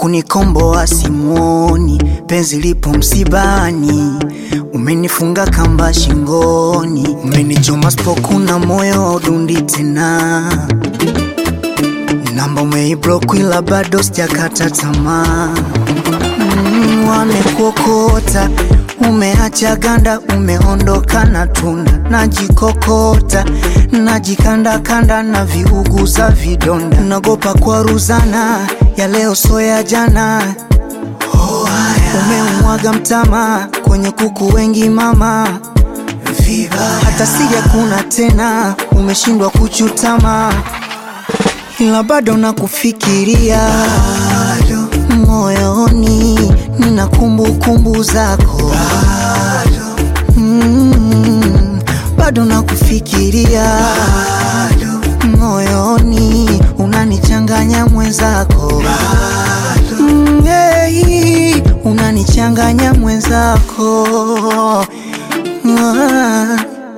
wakunikomboa simuoni, penzi lipo msibani, umenifunga kamba shingoni, umenichoma spokuna moyo udundi tena, namba umeiblock ila bado sijakata tamaa. Mm, wamekuokota umeacha ganda, umeondoka na tunda, najikokota najikandakanda na viuguza vidonda, nagopa kwa ruzana ya leo so ya jana. Umeumwaga mtama kwenye kuku wengi mama, hata sija kuna tena, umeshindwa kuchutama, ila bado nakufikiria moyoni, nina kumbukumbu zako Mm, bado nakufikiria moyoni, unanichanganya mwenzako Mm, hey, unanichanganya mwenzako Ah.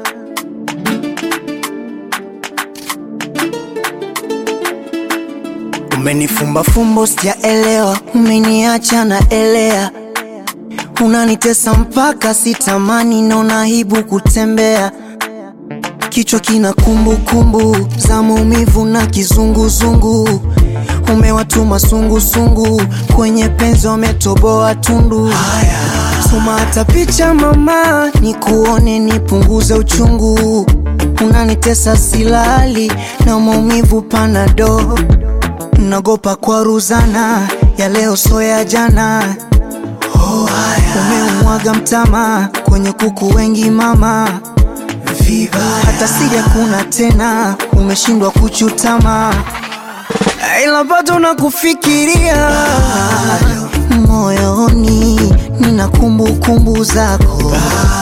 Umenifumba fumbo sijaelewa, umeniacha na elea, unanitesa mpaka sitamani, naona aibu kutembea, kichwa kina kumbukumbu za maumivu na kizunguzungu, umewatuma sungusungu kwenye penzi, wametoboa tundu. Tuma hata picha mama, nikuone nipunguze uchungu, unanitesa silali na maumivu panado nagopa kwa ruzana ya leo so ya jana. Umeumwaga mtama kwenye kuku wengi mama, hata sija kuna tena, umeshindwa kuchutama, ila bado nakufikiria moyoni, nina kumbukumbu zako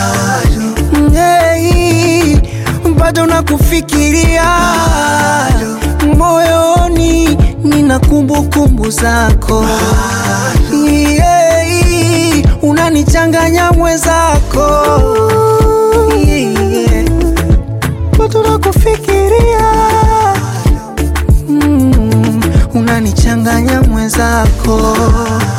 Hey, bado nakufikiria moyoni, nina kumbukumbu zako yeah, unanichanganya mwenzako yeah, bado nakufikiria mm, unanichanganya mwenzako